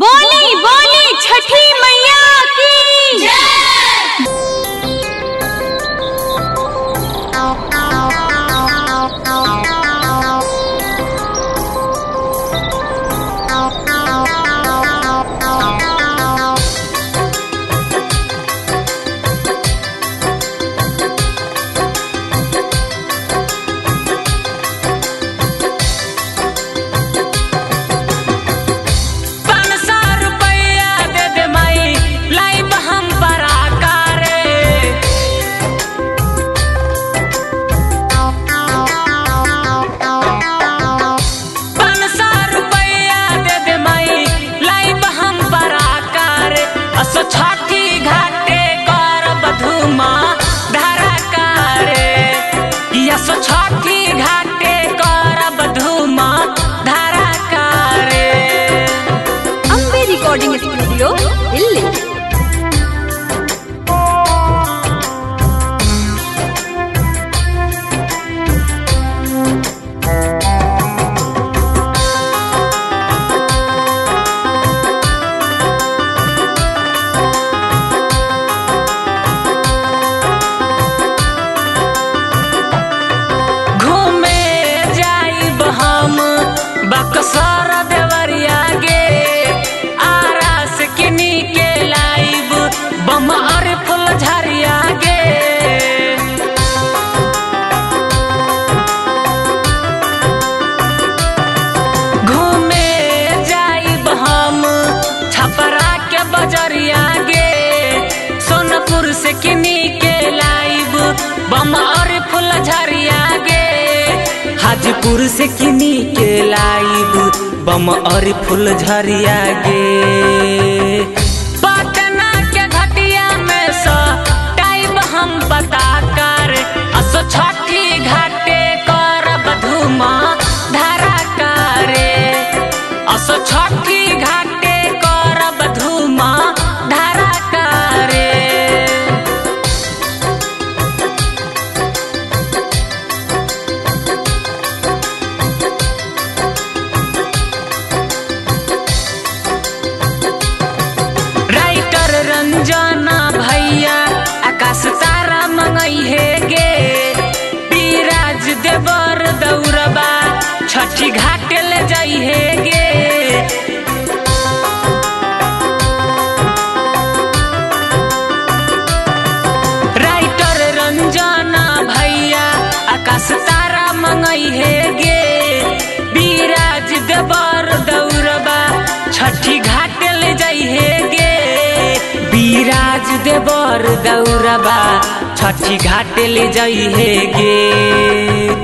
बोली बोली छठी मैया की पाँच सौ रुपया दे दे माई लाइब हम बड़ा कारे पाँच सौ रुपया दे दे माई लाइब हम बड़ा कारे असो छठी घाटे करब धुमा धारा कारे यसो छठी घाटे करब धुमा धारा कारे ಅಂಬೆ ರೆಕಾರ್ಡಿಂಗ್ ಸ್ಟುಡಿಯೋ ಇಲ್ಲಿ घूमे जाइब हम बक्सर देवरिया गे आरास किनी के लाइब बम और फुल झरिया गे घूमे जाइब हम छपरा के बजरिया गे सोनपुर से किनी के लाइब बम और फुल झरिया गे हाजीपुर से किनी के लाइब बम और फुल झरिया गे पटना के घटिया में स टाइब हम बता कर असो छठी घाटे करब धुमा धारा करे असो छठी घाटे करब धुमा धारा करे राइटर रंजना भैया आकाश तारा मंगई हे गे पीराज देवर दौरबा छठी घाटे ले जाई हे गे राइटर रंजना भैया आकाश तारा मंगई हे गे बीराज देवर दौरबा छठी घाट ले जाई हे गे बीराज देवर दौरबा छठी घाट ले जाई हे गे